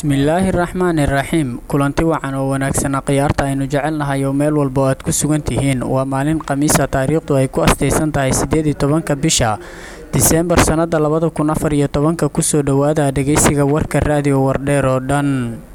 bismillaahi raxmaani raxiim kulanti wacan oo wanaagsanaa khiyaarta aynu jecelnahay oo meel walba oo aad ku sugan tihiin waa maalin khamiisa taariikhdu ay ku astaysan tahay siddeed iyo tobanka bisha diseembar sannada labada kun afar iyo tobanka kusoo dhowaada dhegeysiga warka raadiyo wardheer oo dhan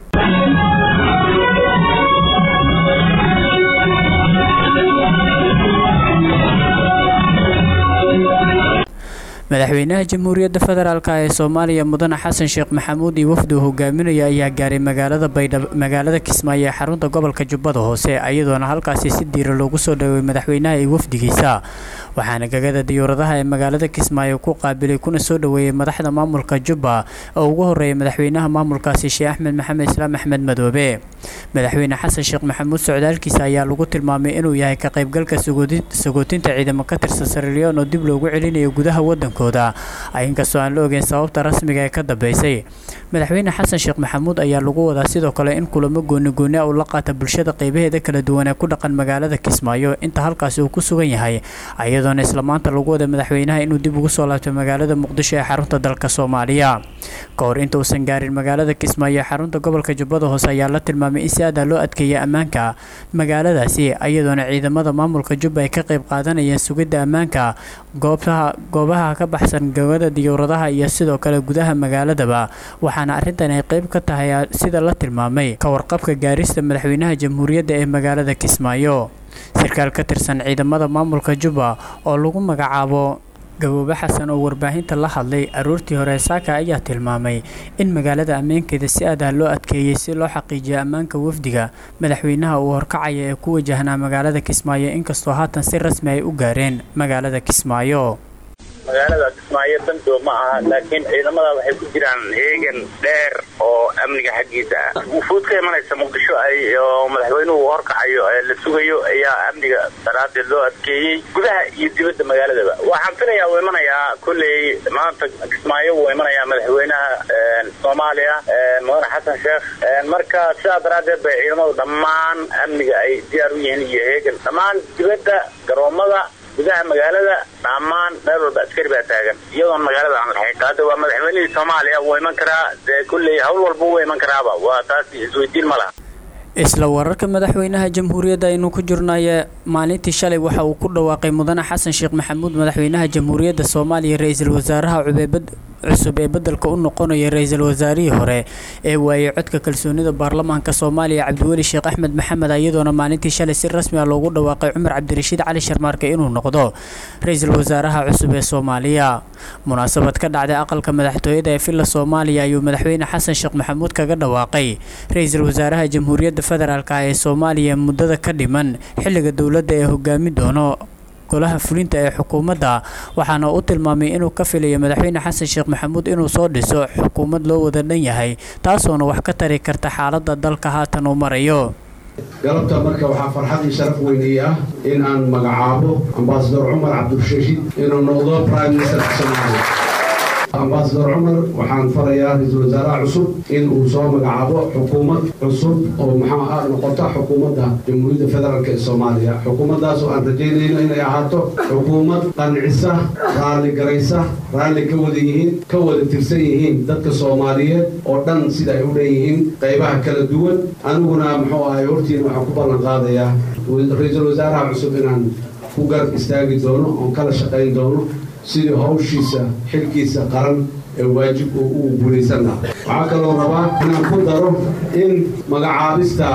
madaxweynaha jamhuuriyadda federaalk ee soomaaliya mudane xasan sheekh maxamuud iyo wafdu hogaaminaya ayaa gaaray magaalada baydhabo magaalada kismaayo ee xarunta gobolka jubbada hoose iyadoona halkaasi si diira loogu soo dhaweeyay madaxweynaha iyo wafdigiisa waxaana gagada diyuuradaha ee magaalada kismaayo ku qaabilay kuna soo dhoweeyey madaxda maamulka jubba oo ugu horeeyay madaxweynaha maamulkaasi sheekh axmed maxamed islaam axmed madoobe madaxweyne xasan sheekh maxamuud socdaalkiisa ayaa lagu tilmaamay inuu yahay ka qaybgalka sagootinta ciidamo ka tirsan sariliyon oo dib loogu celinayo gudaha wadanka inkastoo aan la ogeyn sababta rasmiga ee ka dambeysay madaxweyne xasan sheekh maxamuud ayaa lagu wadaa sidoo kale in kulamo goonigooni a uu la qaata bulshada qeybaheeda kala duwan ee ku dhaqan magaalada kismaayo inta halkaasi uu ku sugan yahay iyadoona isla maanta lagu wada madaxweynaha inuu dib ugu soo laabto magaalada muqdisho ee xarunta dalka soomaaliya ka hor inta uusan gaarin magaalada kismaayo ee xarunta gobolka jubbada hoose ayaa la tilmaamay in si aada loo adkeeyay ammaanka magaaladaasi iyadoona ciidamada maamulka jubba ay ka qayb qaadanayeen sugidda ammaanka goobtaha goobaha ka baxsan gawada diyuuradaha iyo sidoo kale gudaha magaaladaba waxaana arrintan ay qayb ka tahay sida la tilmaamay ka warqabka gaarista madaxweynaha jamhuuriyadda ee magaalada kismaayo sarkaal ka tirsan ciidamada maamulka jubba oo lagu magacaabo gaboobe xasan oo warbaahinta la hadlay aroortii hore saaka ayaa tilmaamay in magaalada ammaankeeda si adah loo adkeeyey si loo xaqiijiyo ammaanka wafdiga madaxweynaha uu horkacaya ee ku wajahnaa magaalada kismaayo inkastoo haatan si rasmi ay u gaareen magaalada kismaayo magaalada kismaayo dandow ma aha laakiin ciidamada waxay ku jiraan heegan dheer oo amniga xaggiisa ah wufuud ka imanaysa muqdisho oo madaxweynuhu horkacayo la sugayo ayaa amniga daraadeed loo adkeeyey gudaha iyo dibadda magaaladaba waxaan filayaa uu imanayaa kolley maanta kismaayo wuu imanayaa madaxweynaha soomaaliya mudane xasan sheekh marka sidaa daraadeed bay ciidamadu dhammaan amniga ay diyaar u yihiin iyo heegan dhammaan dibadda garoomada gudaha magaalada dhammaan meel walba askari baa taagan iyadoon magaalada aan lahayn hadda waa madaxweynihii soomaaliya wuu iman karaa dee kulley hawl walba wuu iman karaaba waa taas isweydiin ma laha isla wararka madaxweynaha jamhuuriyadda aynu ku jirnaye maalintii shalay waxa uu ku dhawaaqay mudane xasan sheekh maxamuud madaxweynaha jamhuuriyadda soomaaliya ra-iisul wasaaraha cubeebad cusub ee bedelka u noqonaya ra-iisul wasaarihii hore ee waayey codka kalsoonida baarlamaanka soomaaliya cabdiweli sheekh axmed maxamed iyadoona maalintii shalay si rasmi ah loogu dhawaaqay cumar cabdirashiid cali sharmaarke inuu noqdo ra-iisul wasaaraha cusub ee soomaaliya munaasabad ka dhacday aqalka madaxtooyada ee villa soomaaliya ayuu madaxweyne xasan sheekh maxamuud kaga dhawaaqay ra-iisul wasaaraha jamhuuriyadda federaalk ee soomaaliya muddada ka dhiman xilliga dowladda ee hogaami doono golaha fulinta ee xukuumadda waxaana u tilmaamay inuu ka filayo madaxweyne xasan sheekh maxamuud inuu soo dhiso xukuumad loo wada dhan yahay taasoona wax ka tari karta xaaladda dalka haatan uu marayo galabta marka waxaa farxad iyo sharaf weynii ah in aan magacaabo ambasador cumar cabdirashiid inuu noqdo prime ministerka soomaaliya ambasador cumar waxaan farayaa ra-iisul wasaaraha cusub in uu soo magacaabo xukuumad cusub oo maxaa noqota xukuumadda jamhuuriyadda federaalk ee soomaaliya xukuumaddaas oo aan rajaynayno inay ahaato xukuumad qancisa raalli garaysa raalli ka wada yihiin ka wada tirsan yihiin dadka soomaaliyeed oo dhan sida ay u dhan yihiin qaybaha kala duwan aniguna muxuu ahay hortiina waxaan ku ballan qaadayaa ra-iisul wasaaraha cusub inaan ku garab istaagi doono oon kala shaqayn doono sidii hawshiisa xilkiisa qaran ee waajib uu guulaysan lahaa waxaa kaloo rabaa inaan ku daro in magacaabista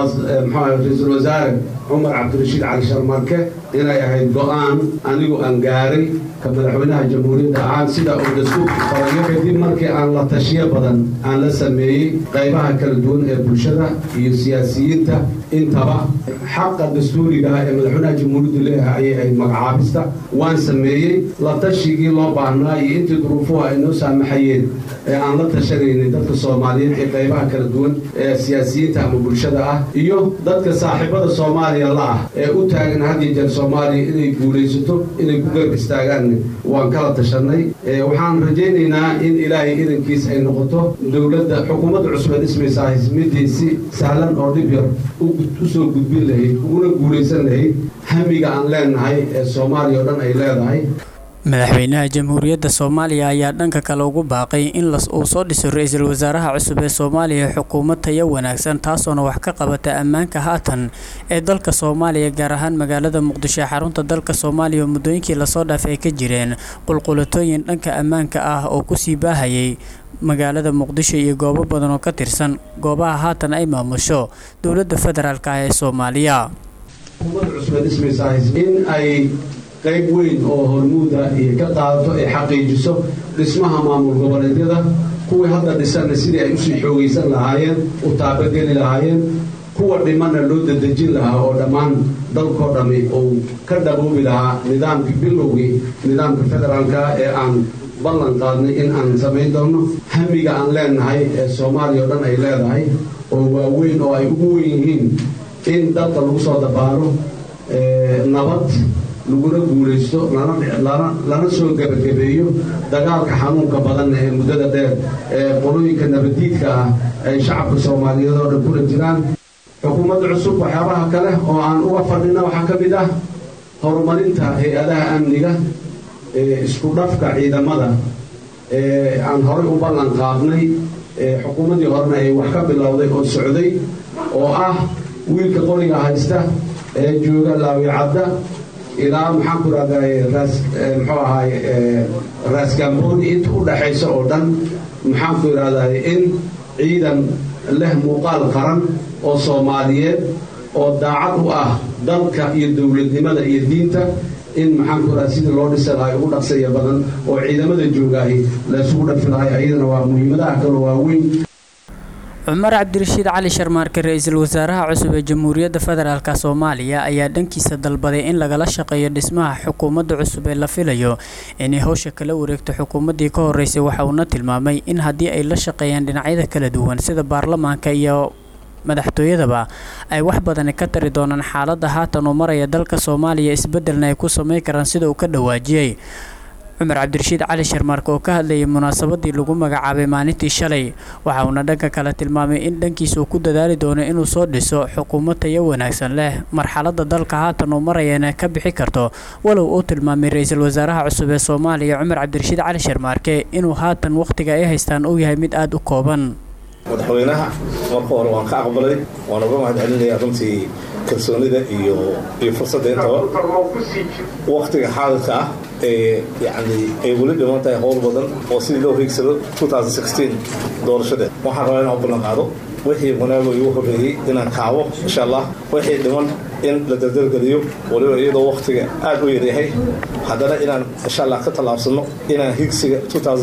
ra-iisul wasaare cumar cabdirashiid cali sharmarke inay ahayd go-aan anigu aan gaaray ka madaxweynaha jamhuuriyadda ahaan sida uu dastuurku farayo kadib markii aan la tashiyo badan aan la sameeyey qaybaha kala duwan ee bulshada iyo siyaasiyiinta intaba xaqa dastuuriga ah ee madaxweynaha jamhuuriyaddu leeyahay ayay ahayd magacaabista waan sameeyey la tashigii loo baahnaa iyo intii duruufuhu ay noo saamaxayeen ee aan la tashanaynay dadka soomaaliyeed ee qaybaha kala duwan ee siyaasiyiinta ama bulshada ah iyo dadka saaxiibada soomaaliya la ah ee u taagan had iyo jeer soomaaliya inay guulaysato inay ku garab istaagaan waan kala tashanay waxaan rajaynaynaa in ilaahay idankiis ay noqoto dowladda xukuumadda cusub ee dhismaysaa midii si sahlan oo dhib yar usoo gudbin lahayd uguna guulaysan lahayd hamiga aan leenahay ee soomaaliya oo dhan ay leedahay madaxweynaha jamhuuriyadda soomaaliya ayaa dhanka kale ugu baaqay in uu soo dhiso ra-iisul wasaaraha cusub ee soomaaliya xukuumad tayo wanaagsan taasoona wax ka qabata ammaanka haatan ee dalka soomaaliya gaar ahaan magaalada muqdisho ee xarunta dalka soomaaliya oo muddooyinkii lasoo dhaafay ay ka jireen qulqulatooyin dhanka ammaanka ah oo kusii baahayay magaalada muqdisho iyo goobo badan oo ka tirsan goobaha haatan ay maamusho dowladda federaalk ah ee soomaaliya qayb weyn oo hormuuda iyo ka qaadato ay xaqiijiso dhismaha maamul goboleedyada kuwii hadda dhisanna sidii ay usii xoogaysan lahaayeen u taabageli lahaayeen kuwa dhimanna loo dadejin lahaa oo dhammaan dalkoo dhammi uu ka dhaboobi lahaa nidaamka bilowgii nidaamka federaalka ee aan ballan qaadnay in aan samayn doono hamiga aan leenahay ee soomaaliya oo dhan ay leedahay oo waaweyn oo ay ugu weyn yihiin in dalka lagu soo dabaalo nabad laguna guulaysto lana soo gebagabeeyo dagaalka xanuunka badan ee muddada dheer ee qolooyinka nabaddiidka ah ay shacabka soomaaliyeed oo dhan kula jiraan xukuumadda cusub waxyaabaha kale oo aan uga fadhina waxaa ka mid ah horumarinta hay-adaha amniga isku dhafka ciidamada ee aan horay u ballan qaadnay xukuumaddii horena ay wax ka bilowday oo socday oo ah wiilka qoriga haysta ee jooga laawicadda ilaa maxaan ku rahday muxuu ahaay raasgambooni inta u dhaxaysa oo dhan maxaan ku idhahday in ciidan leh muuqaal qaran oo soomaaliyeed oo daacad u ah dalka iyo dowladnimada iyo diinta in maxaan ku idhahda sidii loo dhisi lahay ugu dhaqsaya badan oo ciidamada joogaahi laysugu dhafi lahay ayadana waa muhiimadaha kaloo waaweyn cumar cabdirashiid cali sharmaarke ra-iisul wasaaraha cusub ee jamhuuriyadda federaalk soomaaliya ayaa dhankiisa dalbaday in lagala shaqeeyo dhismaha xukuumadda cusub ee la filayo inay howsha kala wareegto xukuumaddii ka horeysay waxa uuna tilmaamay in haddii ay la shaqeeyaan dhinacyada kala duwan sida baarlamaanka iyo madaxtooyadaba ay wax badani ka tari doonaan xaaladda haatan uu maraya dalka soomaaliya isbeddelna ay ku sameyn karaan sida uu ka dhawaajiyey cumar cabdirashiid cali sharmaarke oo ka hadlayay munaasabadii lagu magacaabay maalintii shalay waxa uuna dhanka kale tilmaamay in dhankiisa uu ku dadaali doono inuu soo dhiso xukuumad tayo wanaagsan leh marxaladda dalka haatan uu marayana ka bixi karto walow uu tilmaamay ra-iisul wasaaraha cusub ee soomaaliya cumar cabdirashiid cali sharmaarke inuu haatan wakhtiga ay haystaan uu yahay mid aada u kooban madaxweynaha marka hore waan ka aqbalay waan uga mahad celinayaa runtii kalsoonida iyo iyo fursadda intaba waktiga xaadirka ah ee yani ay weli dhiman tahay howl badan oo sidii loo hiigsado doorashadeed waxaan rabaa inaan u ballan qaado wixii wanaago igu horreeyey inaan kaabo insha allah wixii dhiman in la dardargeliyo waliba iyadoo waktiga aad u yaryahay haddana inaan insha allah ka tallaabsano inaan hiigsiga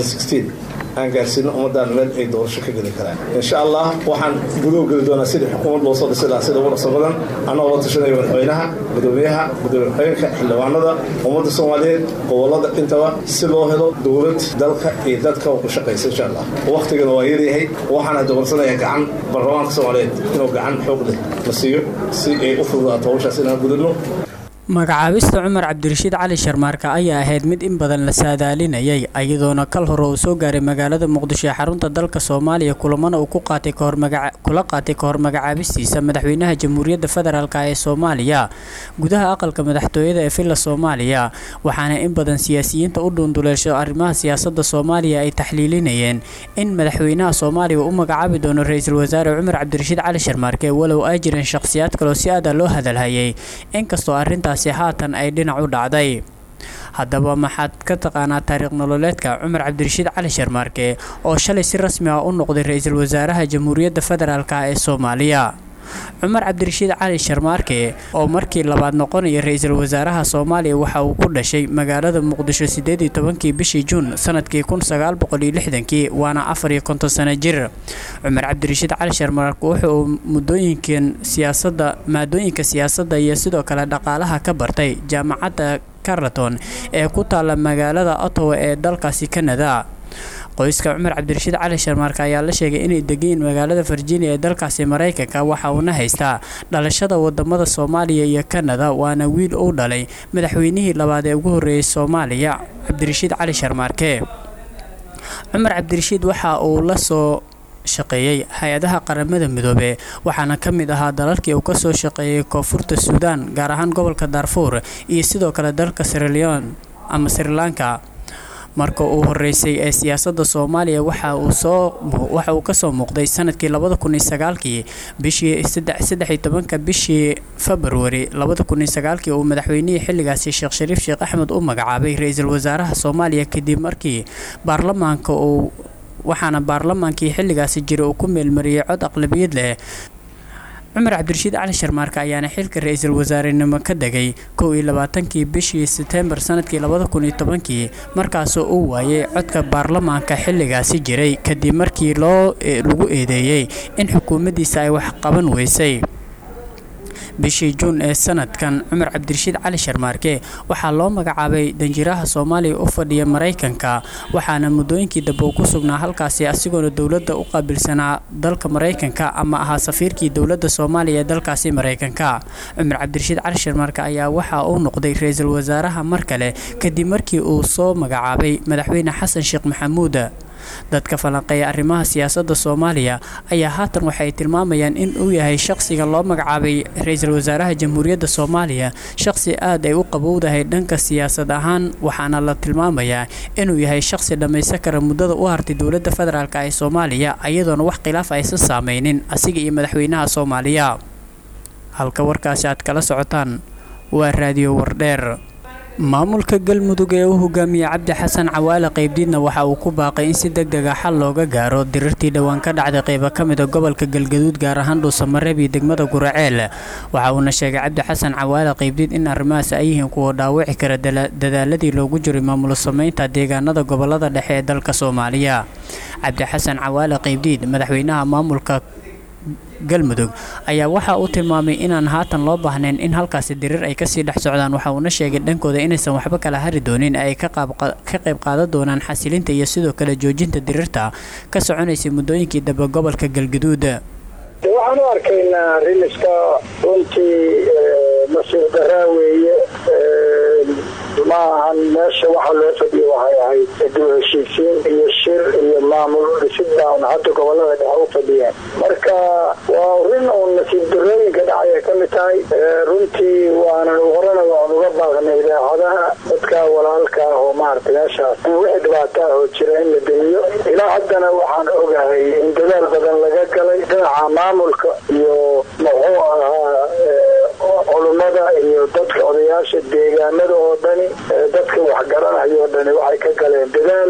aan gaarsiino ummadaan meel ay doorasho ka geli karaan insha allah waxaan gudow geli doonaa sidii xukuumad loo soo dhisi lahaa sida ugu dhaqso badan annagoo la tashanaya madaxweynaha gudoomiyaha gudoomiye ku-xigeenka xildhibaanada ummadda soomaaliyeed gobolada intaba si loo helo dowlad dalka iyo dadka ku shaqaysa insha allah waktigana waa yaryahay waxaana doorsanayaa gacan baarlamaanka soomaaliyeed inuu gacan xoog leh na siiyo si ay u fududaato hawshaas inaan gudubno magacaabista cumar cabdirashiid cali sharmaarka ayaa ahayd mid in badan la saadaalinayay iyadoona kal hore uu soo gaaray magaalada muqdisho ee xarunta dalka soomaaliya kulamana uu kula qaatay kahor magacaabistiisa madaxweynaha jamhuuriyadda federaalk ee soomaaliya gudaha aqalka madaxtooyada ee villa soomaaliya waxaana in badan siyaasiyiinta u dhuunduleesho arrimaha siyaasada soomaaliya ay taxliilinayeen in madaxweynaha soomaaliya uu u magacaabi doono ra-iisul wasaare cumar cabdirashiid cali sharmaarke walow ay jireen shakhsiyaad kaloo si aada loo hadalhayay inkastoo arrintaas haatan ay dhinac u dhacday haddaba maxaad ka taqaanaa taariikh nololeedka cumar cabdirashiid cali sharmaarke oo shalay si rasmi ah u noqday ra-iisul wasaaraha jamhuuriyadda federaalk ee soomaaliya cumar cabdirashiid cali sharmaarke oo markii labaad noqonaya ra-iisul wasaaraha soomaaliya waxa uu ku dhashay magaalada muqdisho sideed iyo tobankii bishii juun sanadkii kun sagaal boqol iyo lixdankii waana afar iyo konton sano jir cumar cabdirashiid cali sharmaarke wuxa uu muddooyinkan siyaasadda maadooyinka siyaasadda iyo sidoo kale dhaqaalaha ka bartay jaamacadda carleton ee ku taala magaalada ottawa ee dalkaasi canada qoyska cumar cabdirashiid cali sharmaarka ayaa la sheegay inay degayiin magaalada virginia ee dalkaasi maraykanka waxa uuna haystaa dhalashada wadamada soomaaliya iyo kanada waana wiil uu dhalay madaxweynihii labaad ee ugu horreeyay soomaaliya cabdirashiid cali sharmaarke cumar cabdirashiid waxa uu la soo shaqeeyey hay-adaha qaramada midoobe waxaana ka mid ahaa dalalkii uu kasoo shaqeeyey koonfurta suudaan gaar ahaan gobolka daarfuur iyo sidoo kale dalka siraleon ama sri lanka marka uu horeysay ee siyaasadda soomaaliya waxa uu soo waxa uu kasoo muuqday sanadkii labada kun iyo sagaalkii bishii saddex iyo tobanka bishii februari labada kun iyo sagaalkii uu madaxweynihii xilligaasi sheekh shariif sheekh axmed u magacaabay ra-iisul wasaaraha soomaaliya kadib markii baarlamaanka uu waxaana baarlamaankii xilligaasi jira uu ku meelmariyey cod aqlabiyad leh cumar cabdirashiid cali sharmaarka ayaana xilka ra-iisul wasaarenimo ka degay kow iyo labaatankii bishii setembar sanadkii labada kun iyo tobankii markaasoo uu waayay codka baarlamaanka xilligaasi jiray kadib markii loo lagu eedeeyey in xukuumaddiisa ay wax qaban weysay bishii juun ee sanadkan cumar cabdirashiid cali sharmaarke waxaa loo magacaabay danjiraha soomaaliya u fadhiya maraykanka waxaana muddooyinkii dambe uu ku sugnaa halkaasi asigoona dowladda u qaabilsanaa dalka maraykanka ama ahaa safiirkii dowladda soomaaliya ee dalkaasi maraykanka cumar cabdirashiid cali sharmaarke ayaa waxa uu noqday ra-iisul wasaaraha mar kale kadib markii uu soo magacaabay madaxweyne xasan sheekh maxamuud dadka falanqeeya arrimaha siyaasadda soomaaliya ayaa haatan waxay tilmaamayaan in uu yahay shaqsiga loo magacaabay ra-iisul wasaaraha jamhuuriyadda soomaaliya shaqsi aad ay u qabowdahay dhanka siyaasad ahaan waxaana la tilmaamayaa inuu yahay shaqsi dhammaysan kara muddada u hartay dowladda federaalk ee soomaaliya iyadoona wax khilaaf aysan saameynin asiga iyo madaxweynaha soomaaliya halka warkaasi aad kala socotaan waa raadiyo wardheer maamulka galmudug ee u hogaamiyey cabdi xasan cawaale qaybdiidna waxa uu ku baaqay in si deg deg a xal looga gaaro dirirtii dhowaan ka dhacday qaybo ka mida gobolka galgaduud gaar ahaan dhuusamareeb iyo degmada guraceel waxa uuna sheegay cabdi xasan cawaale qaybdiid in arrimahaas ay yihiin kuwa dhaawici kara dadaaladii loogu jiray maamulo sameynta deegaanada gobolada dhexe ee dalka soomaaliya cabdi xasan cawaale qaybdiid madaxweynaha maamulka galmudug ayaa waxa uu tilmaamay inaan haatan loo baahnayn in halkaasi diriir ay kasii dhex socdaan waxa uuna sheegay dhankooda inaysan waxba kala hari doonin ay ka qayb qaadan doonaan xasilinta iyo sidoo kale joojinta diriirta ka soconaysay muddooyinkii dambe gobolka galgaduud waxaan u arkaynaa rimiska runtii nasiir daraa weeye ma ahan meesha waxa loo fadhiyo waxay ahayd dib heshiisiin iyo shir iyo maamul dhisid baan hadda gobolada dhexe u fadhiyeen marka waa rin uun nasiib darooyinka dhacaya ka mid tahay runtii waanan horena waan uga baaqnay idaacadaha dadka walaalka ah oo maaragtay meeshaas wixii dhibaato ah oo jira in la demiyo ilaa haddana waxaan ogahay in dadaal badan laga galay dhinaca maamulka iyo muxuu ahaa culummada iyo dadka odayaasha deegaanada oo dhani dadka waxgaranayo o dhani waxay ka galeen dadaal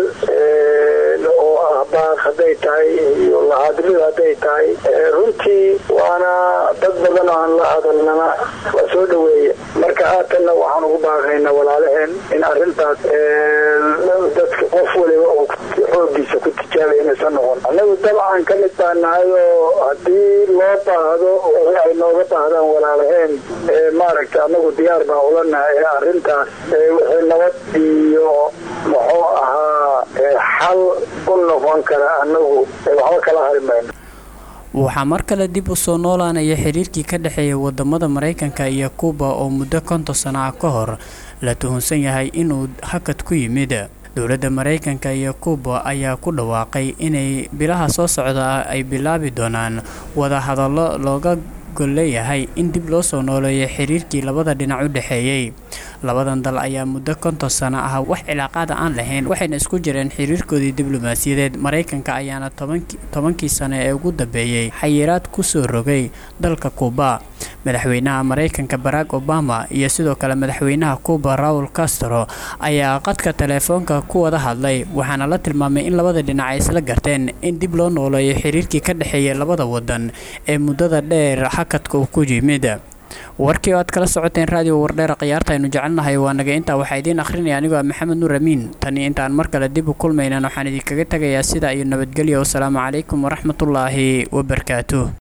oo ah baaq hadday tahay iyo lahadlid hadday tahay runtii waana dad badan oo aan la hadalnana waa soo dhaweeye marka haatanna waxaan ugu baaqaynaa walaalaheen in arintaas dadka qof waliba oo xoogiisa ku tijaabay inaysan noqon annagu dabcan ka mid baa nahay oo haddii loo baahdo wixii ay nooga baahdaan walaalaheen maaragta anagu diyaar baa ula nahay ee arintaas wixii nabad iyo muxuu ahaa xal u noqon kara anagu waxba kala hari mayno waxaa mar kale dib u soo noolaanaya xiriirkii ka dhexeeya wadamada maraykanka iyo kuuba oo muddo konton sano ah ka hor la tuhunsan yahay inuu hakad ku yimid dowladda maraykanka iyo kuuba ayaa ku dhawaaqay inay bilaha soo socda ay bilaabi doonaan wadahadallo looga golleeyahay in dib loo soo nooleeyo xiriirkii labada dhinac u dhexeeyey labadan dal ayaa muddo konton sano ah wax cilaaqaada aan lahayn waxayna isku jireen xiriirkoodii diblomaasiyadeed maraykanka ayaana tobankii sano ee ugu dambeeyey xayiraad kusoo rogay dalka kuuba madaxweynaha maraykanka barack obama iyo sidoo kale madaxweynaha kuuba raul castro ayaa qadka teleefoonka ku wada hadlay waxaana la tilmaamay in labada dhinac ay isla garteen in dib loo nooleeyo xiriirkii ka dhexeeya labada wadan ee muddada dheer xakadka uu ku yimid warkii oo aad kala socoteen raadiyo wardheera khiyaarta aynu jecelnahay waa naga intaa waxaa idiin akhrinaya anigoo maxamed nuur amiin tani intaan mar kale dib u kulmaynan waxaan idinkaga tegayaa sidaa iyo nabadgelyo wasalaamu calaykum waraxmatullaahi wabarakaatuh